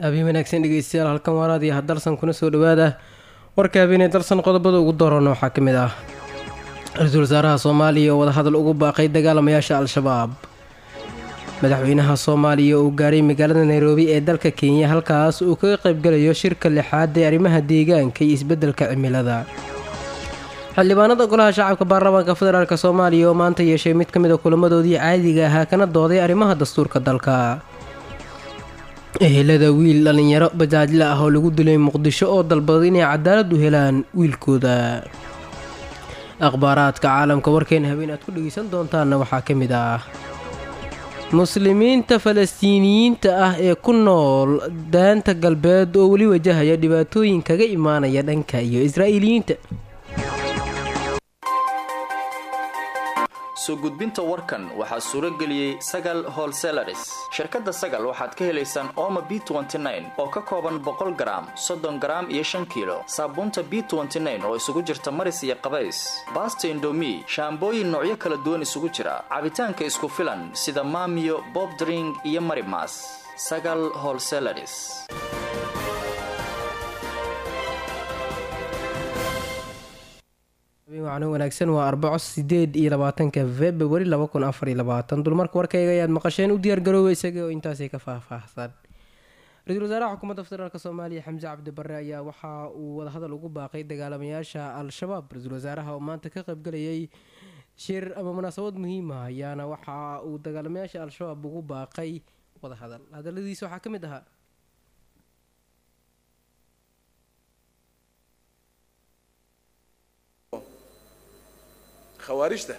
habeen wanaagsan dhegeystayaal halkan waaraadiyo hadalsan kuna soo dhawaada warka habeenee dalsan qodobada ugu doorana waxaa ka mid ah ra-iisul wasaaraha soomaaliya oo wadahadal ugu baaqay dagaalamayaasha al-shabaab madaxweynaha soomaaliya uu gaaray magaalada nairobi ee dalka kenya halkaas uu kaga qaybgalayo shirka lixaad ee arrimaha deegaanka iyo isbeddelka cimilada xildhibaanada golaha shacabka baarlamaanka federaalk soomaaliya oo maanta yeeshay mid ka mid a kulamadoodii caadiga ahaa kana dooday arrimaha dastuurka dalka ehelada wiil dhallinyaro bajaajla ah oo lagu dilay muqdisho oo dalbaday inay cadaalad u helaan wiilkooda akhbaaraadka caalamka warkeena habeen aad ku dhegeysan doontaanna waxaa ka mid ah muslimiinta falastiiniyiinta ah ee ku nool daanta galbeed oo weli wajahaya dhibaatooyin kaga imaanaya dhanka iyo israa'iiliyiinta soo gudbinta warkan waxaa suuro geliyey sagal holselaris shirkadda sagal waxaad ka helaysaan ooma b oo ka kooban boqol garaam soddon garaam iyo shan kiilo saabuunta b oo isugu jirta maris iyo qabays baasta indomi shaambooyin noocyo kala duwan isugu jira cabitaanka isku filan sida maamiyo bobdring iyo marimas sagal holselaris wacno wanaagsan waa arbaco sideed iyo labaatanka februari laba kun afar iyo labaatan dulmarka warkayga ayaad maqasheen u diyaargarooba isaga oo intaasi ka faahfaahsan ra-iisul wasaaraha xukuumadda federaalk soomaaliya xamse cabdi barre ayaa waxa uu wadahadal ugu baaqay dagaalamayaasha al-shabaab ra-iisul wasaaraha oo maanta ka qaybgalayay shir ama munaasabad muhiima ayaana waxa uu dagaalamayaasha al-shabaab ugu baaqay wadahadal hadaladiisa waxaa ka mid ahaa khawaarijta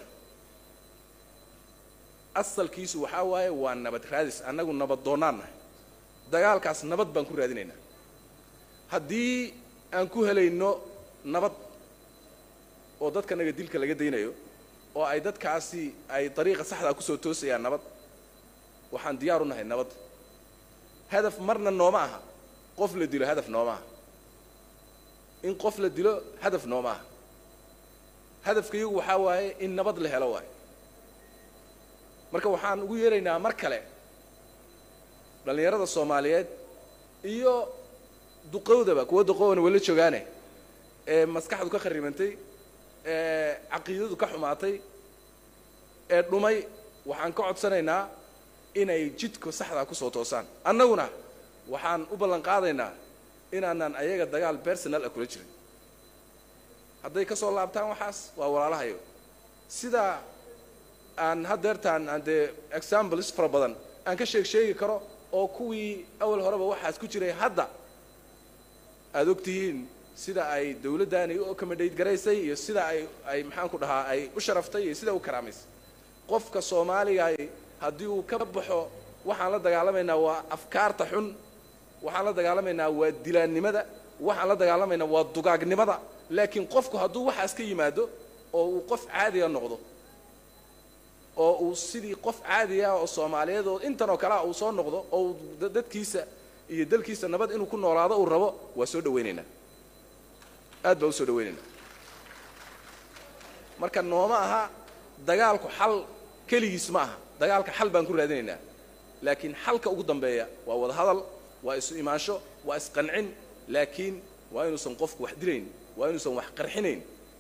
asalkiisu waxaa waaye waa nabad raadis annagu nabad doonnaan nahay dagaalkaas nabad baan ku raadinaynaa haddii aan ku helayno nabad oo dadkanaga dilka laga daynayo oo ay dadkaasi ay dariiqa saxdaa kusoo toosayaan nabad waxaan diyaar u nahay nabad hadaf marna nooma aha qof la dilo hadaf nooma aha in qof la dilo hadaf nooma aha hadafkayagu waxaa waaye in nabad la helo waayo marka waxaan ugu yeeraynaa mar kale dhallinyarada soomaaliyeed iyo duqowdaba kuwa duqowna wala joogaane ee maskaxdu ka kharibantay ee caqiidadu ka xumaatay ee dhumay waxaan ka codsanaynaa inay jidka saxdaa kusoo toosaan annaguna waxaan u ballan qaadaynaa inaanaan ayaga dagaal bersonal ah kula jirin hadday ka soo laabtaan waxaas waa walaalahayo sidaa aan haddeertaan aan dee examples fara badan aan ka sheeg sheegi karo oo kuwii awal horeba waxaas ku jiray hadda aada og tihiin sida ay dawladdaani u accommodate garaysay iyo sida ay ay maxaan ku dhahaa ay u sharaftay iyo sida u karaamaysay qofka soomaaliga haddii uu ka baxo waxaan la dagaalamaynaa waa afkaarta xun waxaan la dagaalamaynaa waa dilaannimada waxaan la dagaalamaynaa waa dugaagnimada laakiin qofku hadduu waxaas ka yimaado oo uu qof caadiga noqdo oo uu sidii qof caadiga oo soomaaliyeed oo intan oo kalea uu soo noqdo oo uu dadkiisa iyo dalkiisa nabad inuu ku noolaado uu rabo waa soo dhawaynaynaa aad baa u soo dhawaynaynaa marka nooma aha dagaalku xal keligiis ma aha dagaalka xal baan ku raadinaynaa laakiin xalka ugu dambeeya waa wada hadal waa isu imaansho waa isqancin laakiin waa inuusan qofku wax dilayn waa inuusan wax qarxinayn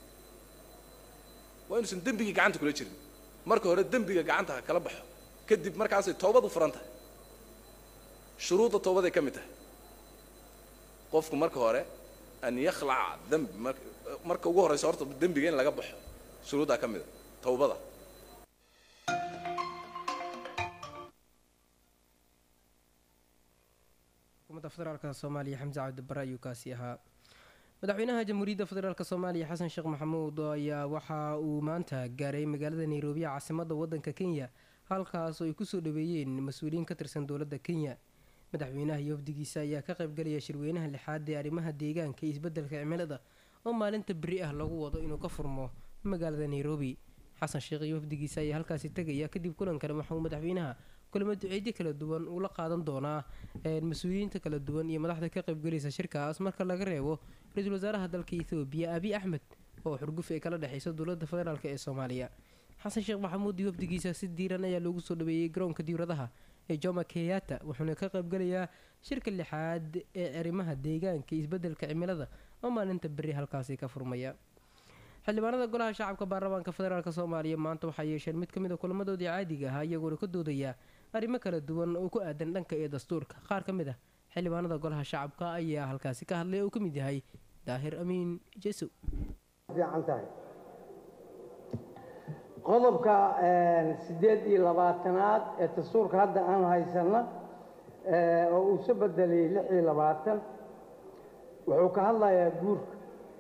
waa inuusan dembigii gacanta kula jirin marka hore dembiga gacanta ha kala baxo kadib markaasay toobad u furan tahay shuruudda toobaday ka mid tahay qofku marka hore an yakhlaca dembi marka ugu horraysa horta dembiga in laga baxo shuruuddaa ka mida towbada xukuumadda federaalk soomaaliya xamse cabdibare ayuu kaasi ahaa madaxweynaha jamhuuriyadda federaalk soomaaliya xasan sheekh maxamuud ayaa waxa uu maanta gaaray magaalada nairobi caasimadda waddanka kenya halkaas oo ay kusoo dhaweeyeen mas-uuliyiin ka tirsan dowladda kenya madaxweynaha iyo wafdigiisa ayaa ka qaybgalaya shirweynaha lixaad ee arrimaha deegaanka iyo isbeddelka cimilada oo maalinta beri ah lagu wado inuu ka furmo magaalada nairobi xasan sheekh iyo wafdigiisa ayaa halkaasi tegaya kadib kulankana waxauu madaxweynaha kulamo duceedyo kala duwan uu la qaadan doonaa mas-uuliyiinta kala duwan iyo madaxda ka qaybgalaysa shirkaas marka laga reebo ra-iisul wasaaraha dalka ethoobiya abiy axmed oo xurguf ay kala dhexayso dowladda federaalk ee soomaaliya xasan sheekh maxamuud iyo wafdigiisa si diiran ayaa loogu soo dhaweeyey garoonka diwradaha ee joma keyata wuxuuna ka qaybgalayaa shirka lixaad ee arrimaha deegaanka iyo isbeddelka cimilada oo maalinta berri halkaasi ka furmaya xildhibaanada golaha shacabka baarlamaanka federaalk soomaaliya maanta waxay yeesheen mid ka mid a kulamadoodii caadiga ahaa iyagoona ka doodaya arrimo kala duwan oo ku aadan dhanka iyo dastuurka qaar ka mid ah xildhibaanada golaha shacabka ayaa halkaasi ka hadlay oo ka mid yahay daahir amiin jesow fiican tahay qodobka siddeed iyo labaatanaad ee dastuurka hadda aan haysanno oo uu soo bedelay lix iyo labaatan wuxuu ka hadlayaa guurka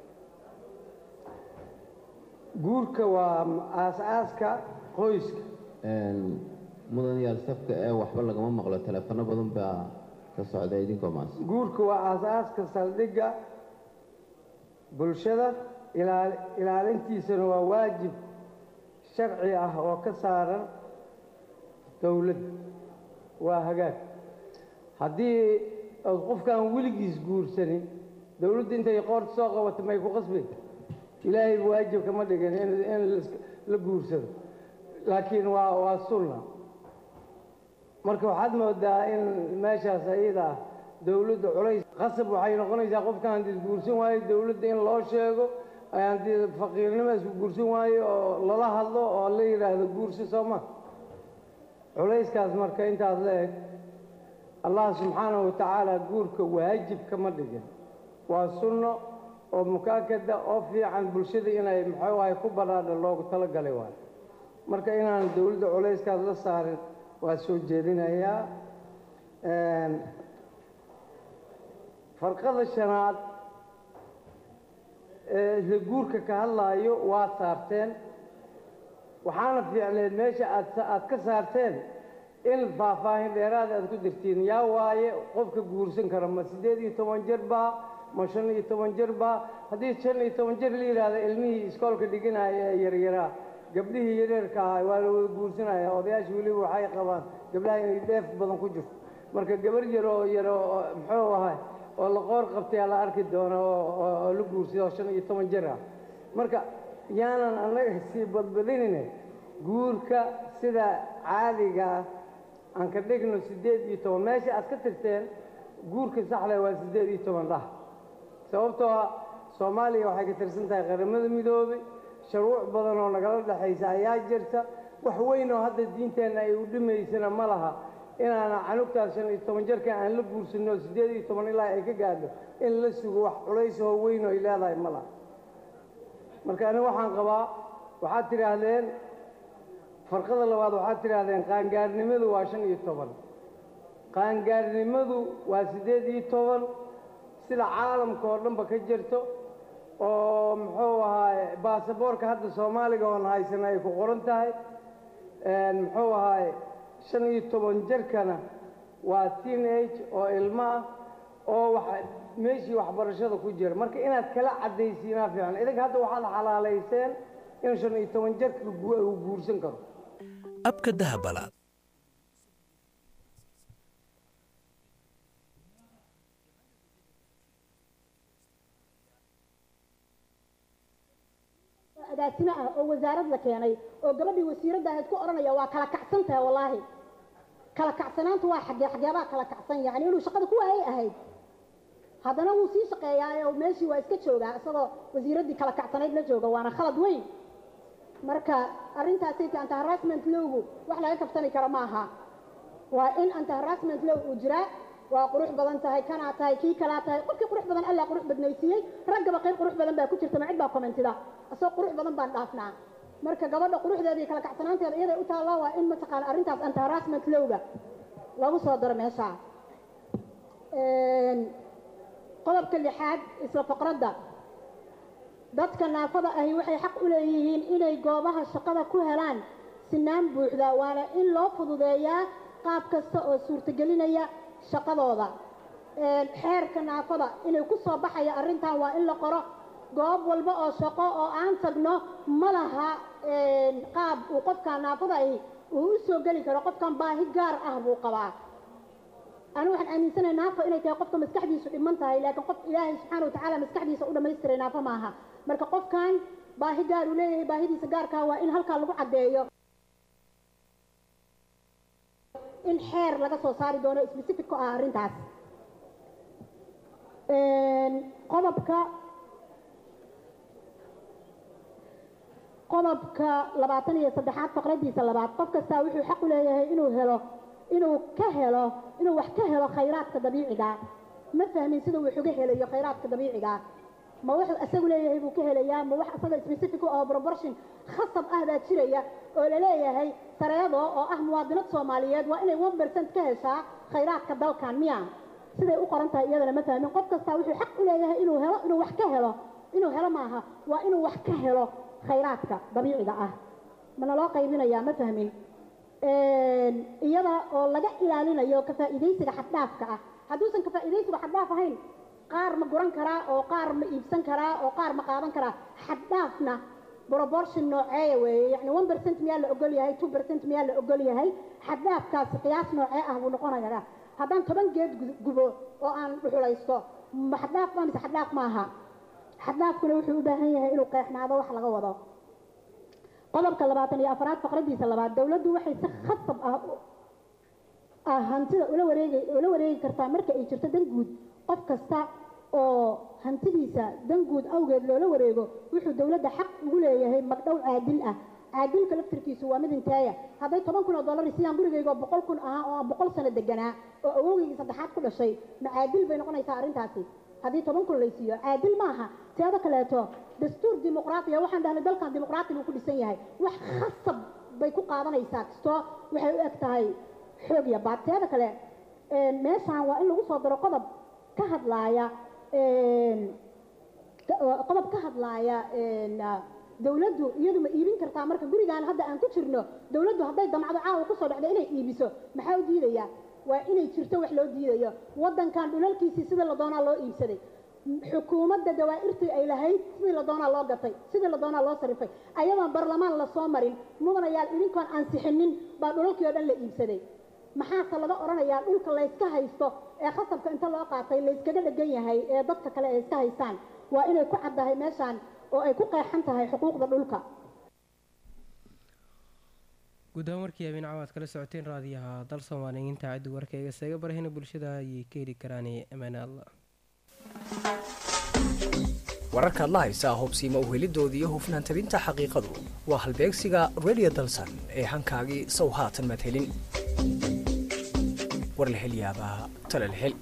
guurka waa aas-aaska qoyska mudanayaal safka ee waxba lagama maqlo teleefano badan baa ka socda idinkoo maas guurka waa aas-aaska saldhigga bulshada ilaal ilaalintiisana waa waajib sharci ah oo ka saaran dowladda waa hagaag haddii ood qofkaan weligiis guursanin dowladda intay qoorta soo qabato may ku qasbay ilaahay waajib kama dhigin in in la guursado laakiin waa waa sunna marka waxaad moodaa in meeshaas ayada ah dowladda culays qasab waxay noqonaysaa qofkaan hadii guursan waayo dowladda in loo sheego hadii faqiirnimo isku guursan waayo oo lala hadlo oo la yidhaahdo guursi soo ma culayskaas marka intaas la eg allah subxaanahu watacaala guurka waajib kama dhigin waa sunno oo mukaakada oo fiican bulshada inay muxuu ahay ku badhaadha loogu talagalay waayo marka inaan dowladda culayskaas la saarin waa soo jeedinayaa farqada shanaad ee isla guurka ka hadlaayo waa saarteen waxaana fiicneed meesha aad aad ka saarteen in faahfaahin dheeraada aad ku dirtiin yaa waaye qofka guursan kara ma siddeed iyo toban jir baa ma shan iyo toban jir baa haddii shan iyo toban jir la yidhaahdo ilmihii iskoolka dhiganaya ee yaryaraa gabdhihii yareerka ahaa waa la wada guursanaya odayaasha weliba waxay qabaan gabdhaha inay dheef badan ku jirto marka gabar yar oo yar oo muxuu ahay oo la qoor qabtayaa la arki doona oo la guursada oo shan iyo toban jir ah marka yaanan annaga sii badbadinine guurka sida caadiga ah aan ka dhigno siddeed iyo toban meesha aad ka tirteen guurka saxda waa siddeed iyo toban dhah sababtoo ah soomaaliya waxay ka tirsan tahay qaramada midoobay shuruuc badan oo nagala dhexaysa ayaa jirta wax weyn oo hadda diinteenna ay u dhimaysana ma laha inaana canugtaas shan iyo toban jarka aan la guursanno siddeed iyo toban ilaa ay ka gaadho in la sugo wax culays oo weyn oo ay leedahay ma laha marka aniga waxaan qabaa waxaad tidhaahdeen farqada labaad waxaad tidhaahdeen qaangaarnimadu waa shan iyo toban qaangaarnimadu waa siddeed iyo toban sida caalamka oo dhanba ka jirto oo muxuu ahaaye baasaboorka hadda soomaaliga oon haysana ay ku qoran tahay muxuu ahaaye shan iyo toban jarkana waa teen age oo ilmo ah oo wax meeshii waxbarashada ku jira marka inaad kala caddaysiinaa fiican idinka hadda waxaad xalaalayseen in shan iyo toban jarka uu guursan karo abka dahabalaad agaasimo ah oo wasaarad la keenay oo gabadhii wasiiradda ahayd ku odhanaya waa kala kacsan tahay wallaahi kala kacsanaantu waa xagee xageebaa kala kacsan yacni inuu shaqada ku waayay ahayd haddana wuu sii shaqeeyaa oo meeshii waa iska joogaa isagoo wasiiraddii kala kacsanayd la jooga waana khalad weyn marka arrintaasayta anti harassment lowgu wax laga kabsani karo ma aha waa in anti harassment low uu jiraa waa qurux badan tahay kanaa tahay kii kalaa tahay qofkii qurux badan allaa qurux badnaysiiyey raggaba qayb qurux badan baa ku jirta ma cid baa commentida asagoo qurux badan baan dhaafnaa marka gabadha quruxdeeda iyo kala kacsanaanteeda iyaday u taallaa waa in mataqaana arrintaas anti harassment lowga lagu soo daro meesha qodobka lixaad isla faqradda dadka naafada ahi waxay xaq u leeyihiin inay goobaha shaqada ku helaan sinaan buuxda waana in loo fududeeyaa qaab kasta oo suurtagelinaya shaqadooda xeerka naafada inay ku soo baxaya arrintan waa in la qoro goob walba oo shaqo oo aan tagno ma laha qaab uu qofkan naafada ahi uu u soo geli karo qofkan baahi gaar ah buu qabaa anigu waxaan aaminsanahay naafo inay tahay qofka maskaxdiisu dhiman tahay laakiin qof ilaahay subxaana watacaala maskaxdiisa u dhammaystiray naafo maaha marka qofkan baahi gaar uu leeyahay baahidiisa gaarkaa waa in halkaa lagu caddeeyo in xeer laga soo saari doono specific ku ah arrintaas qodobka qodobka labaatan iyo saddexaad faqradiisa labaad qof kastaa wuxuu xaq u leeyahay inuu helo inuu ka helo inuu wax ka helo khayraadka dabiiciga ma fahmin sida uu uga helayo khayraadka dabiiciga ma wuxuu isagu leeyahay buu ka helayaa ma wax isaga specific oo proportion khasab ah baa jiraya oo la leeyahay sareedo oo ah muwaadinad soomaaliyeed waa inay one percent ka heshaa khayraadka dalkan miya siday u qoran tahay iyadana ma fahmin qof kastaa wuxuu xaq u leeyahay inuu helo inuu wax ka helo inuu helo maaha waa inuu wax ka helo khayraadka dabiiciga ah mana loo qaybinayaa ma fahmin iyada oo laga ilaalinayo ka faa'iidaysiga xaddhaafka ah hadduusan ka faa'iidaysiga xaddhaaf ahayn qaar ma guran karaa oo qaar ma iibsan karaa oo qaar ma qaadan karaa xaddhaafna proportion nooceeya weeye yacni one percent miyaa la ogol yahay two percent miyaa la ogol yahay xaddaafkaasi qiyaas noocee ah buu noqonayaa haddaan toban geed gubo oo aan dhuxulaysto ma xaddaaf ma mise xaddaaf maaha xaddaafkuna wuxuu u baahan yahay inuu qeexnaado wax laga wado qodobka labaatan iyo afaraad faqradiisa labaad dowladdu waxay si khasab ah ah hantida ula wareegi ula wareegi kartaa marka ay jirto dan guud qof kasta oo hantidiisa dan guud awgeed loola wareego wuxuu dowladda xaq ugu leeyahay magdhow caadil ah caadilka laftirkiisu waa mid inteeya hadday toban kun oo dollar siiyaan gurigayga boqol kun ahaa oo aan boqol sano deganaa oo awowgaygii saddexaad ku dhashay ma caadil bay noqonaysaa arrintaasi haddii toban kun laysiiyo caadil maaha teeda kaleeto dastuur dimuqraatiya waxaan dhahnay dalkan dimuqraati buu ku dhisan yahay wax khasab bay ku qaadanaysaa kastoo waxay u eg tahay xoog iyo baad teeda kale meeshaan waa in lagu soo daro qodob ka hadlaaya qodob ka hadlaaya dowladdu iyadu ma iibin kartaa marka gurigaan hadda aan ku jirno dowladdu hadday damcdo caawa kusoo dhacdo inay iibiso maxaa u diidaya waa inay jirto wax loo diidayo waddankan dhulalkiisii sida la doonaa loo iibsaday xukuumadda dawaa'irtii ay lahayd sidii la doonaa loo gatay sidii la doonaa loo sarifay ayadoon barlamaan lasoo marin mudanayaal idinkoon ansixinin baa dhulalkii oo dhan la iibsaday maxaase laga odhanayaa dhulka layska haysto ee khasabka inta loo qaatay layskaga dhegan yahay ee dadka kale ay iska haystaan waa inay ku caddahay meeshaan oo ay ku qeexan tahay xuquuqda dhulka guud ahaan warkii habeen cawaad kala socoteen raadiyaha dal soomaaliyiinta ciddi warkayga seega barahina bulshada ayay ka heli karaan amaane allah wararkaad la haysaa hubsiima u helidoodii iyo hufnaan tabinta xaqiiqadu waa halbeegsiga radio dalsan ee hankaagii sow haatan maad helin war la hel yaabaa tala la hel